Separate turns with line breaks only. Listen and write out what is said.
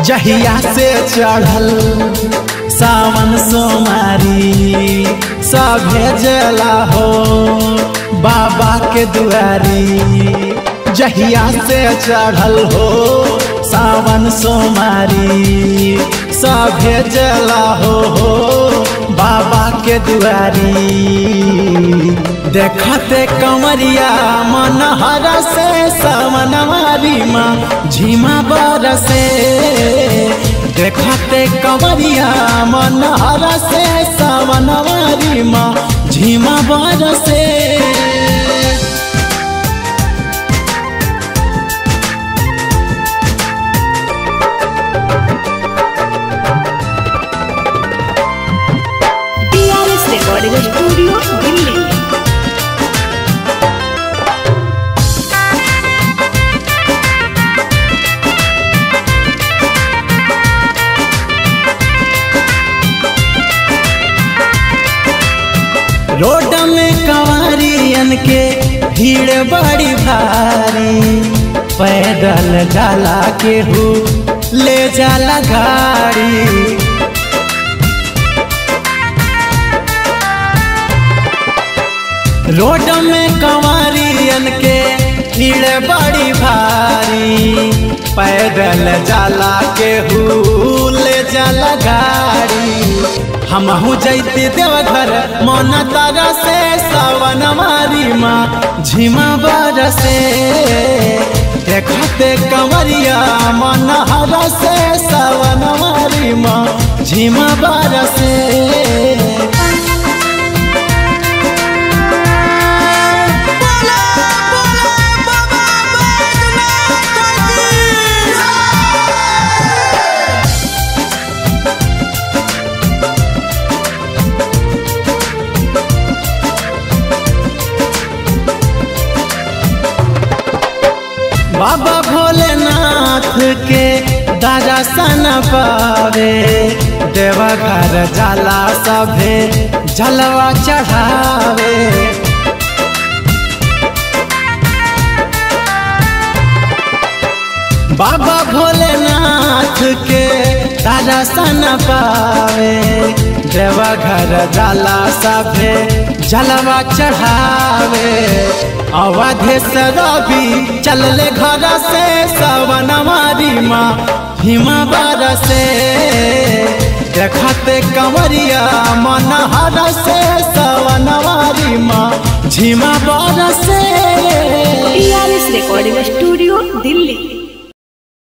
जहिया से चढ़ल सावन सोमारी सभे जला हो बाबा के दुआरी जहिया से चढ़ल हो सावन सोमारी सभे जला हो बाबा के दुआरी देखते कमरिया मन हर से सावनवारी माँ झीमा बरसे देखते कमरिया मन हर से सावनवारी माँ झीमा बरसे
TRS recording studio Delhi
road में कंवरियन के भीड़ बड़ी भारी पैदल जाला के हु ले जाला गाड़ी रोड में कंवरियन के भीड़ बड़ी भारी पैदल जाला के हु ले जाला गाड़ी हमहू जैते देवघर मन तारा से सावन मारी माँ झिमा बरसे देखते कंवरिया मन हर से सावन मारी माँ झिमा बरसे बाबा भोलेनाथ के दर्शन पावे देवघर जाला सभे जलवा चढ़ावे बाबा भोलेनाथ के दर्शन पावे देवघर जाला सभे जलवा चढ़ावे अवधेश रवि चलले घर से सवन मारी माँ हिमा बरसे देखते कंवरिया मन हर से सवन मारी माँ झिमा बरसे
टीआरएस रिकॉर्डिंग स्टूडियो दिल्ली